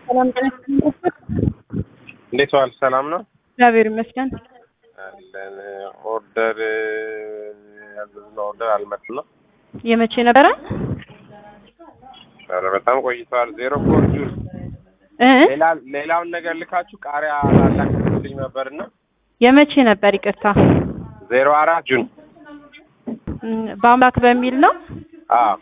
ሰላም ጤና ይስጥልኝ። እንዴት ዋል? ሰላም ነው እግዚአብሔር ይመስገን። አለን። ኦርደር ያዘዝነው ኦርደር አልመጣም ነው። የመቼ ነበረ? ኧረ በጣም ቆይተዋል። ዜሮ ፎር ጁን እ ሌላ ሌላውን ነገር ልካችሁ ቃሪያ ላላክልኝ ነበርና የመቼ ነበር? ይቅርታ ዜሮ አራት ጁን እም፣ በአምላክ በሚል ነው። አዎ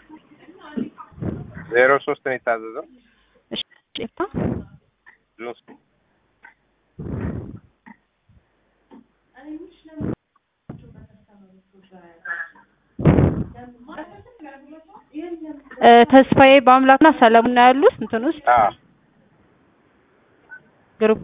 ዜሮ ሶስት ነው የታዘዘው እሺ፣ ይቅርታ። ጁን እ፣ ተስፋዬ በአምላክና ሰለሞን ነው ያሉት እንትን ውስጥ አዎ ግሩፕ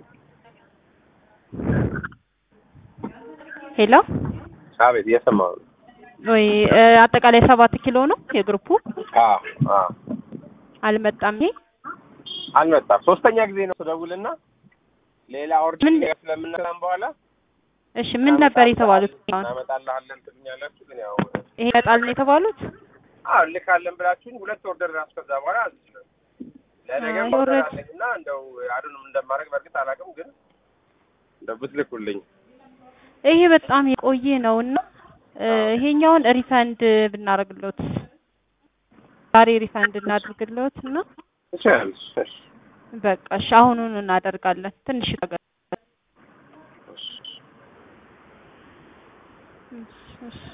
ሄሎ አቤት እየሰማሁ ነው። ወይ እ፣ አጠቃላይ ሰባት ኪሎ ነው የግሩፑ። አዎ አዎ አልመጣም። ይሄ አልመጣም። ሶስተኛ ጊዜ ነው ስደውልና ሌላ ኦርደር ምን- ስለምንሰራም በኋላ እሺ፣ ምን ነበር የተባሉት? አሁን እናመጣልሃለን ትሉኛላችሁ፣ ግን ያው ይሄ ይመጣል ነው የተባሉት? አዎ ልካለን ብላችሁኝ ሁለት ኦርደር ራሱ ከዛ በኋላ አዝችላል ለነገ አይ፣ ኦርደር ኦልሬዲ- አለኝ እና እንደው አዱንም እንደማድረግ በእርግጥ አላውቅም፣ ግን እንደው ብትልኩልኝ ይሄ በጣም የቆየ ነው እና እ፣ ይሄኛውን ሪፈንድ ብናደርግሎት ዛሬ ሪፈንድ እናድርግሎት እና ትችላለሽ። እሺ፣ በቃ እሺ፣ አሁኑን እናደርጋለን። ትንሽ ነገር እሺ። እሺ፣ እሺ።